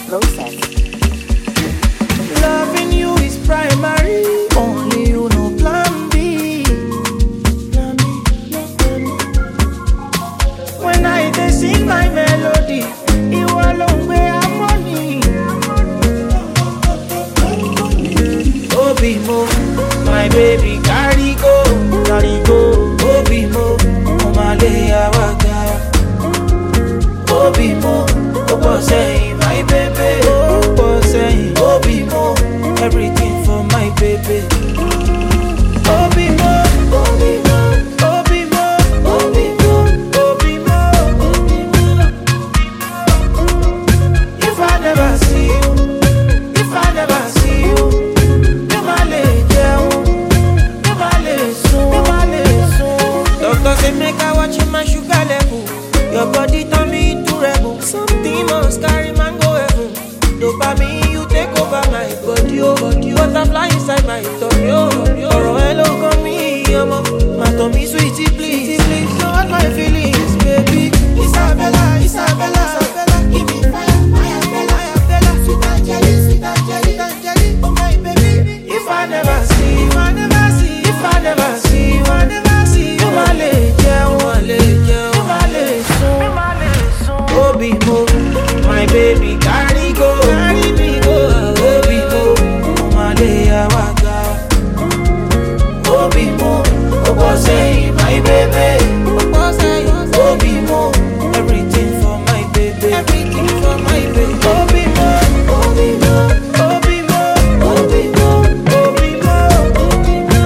process. Loving you is primary. Only you know plan B. Plan B, no plan B. When I dey sing my melody, ìwọ ló ń gbé harmony. Obi mo, my baby carry go, carry go. Obi mo, mo máa lé àwa ga. Obi mo, ó pọ̀ sẹ́yìn, my baby. Ó pọ̀ sẹ́yìn, Obi mo, everything for my baby. Obi mo, Obi mo, Obi mo, Obi mo, Obi mo, Obi mo. If I never see you, if I never see you, mi ma le jẹun, mi ma le sùn, mi ma le sùn. Doctor say make I watch my sugar level. Your body turn me into rebel. Something must carry man go heaven. Dopamine you take over my body, oh body. Butterfly inside my tummy, oh. Ọ̀rọ̀ ẹ ló kàn mí, ọmọ. Má tàn mí sweetie please, please. Don't hurt my feelings, baby. Isabella, Isabella, Isabella. Give me fire, fire, Bella, fire, Bella. Sweet Angeli, sweet Angeli, sweet Angeli. Oh my baby. If I never see, if I never see, if I never see, if I never see, you ma le jẹun, ma le jẹun, you ma le sùn, you ma le sùn. Obi mo, my baby carry go, carry me go. Obi mo, mo ma le àwa ga. Obi mo, ó pọ̀ sẹ́yìn, my baby. Ó pọ̀ sẹ́yìn, Obi mo, everything for my baby. Everything for my baby. Obi mo, Obi mo, Obi mo, Obi mo, Obi mo, Obi mo.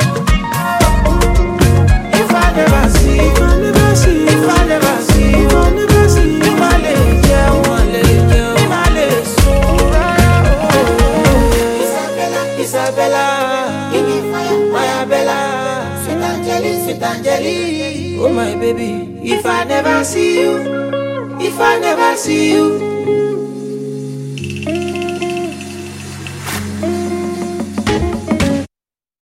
If I never see, if I never see, if I never see, if I never see, mi ma le jẹun, ma le jẹun, mi ma le sùn rárá o. Isabella, Isabella, give me fire, fire Bella, sweet Angeli, sweet Angeli, oh my baby. If I never see you, if I never see you.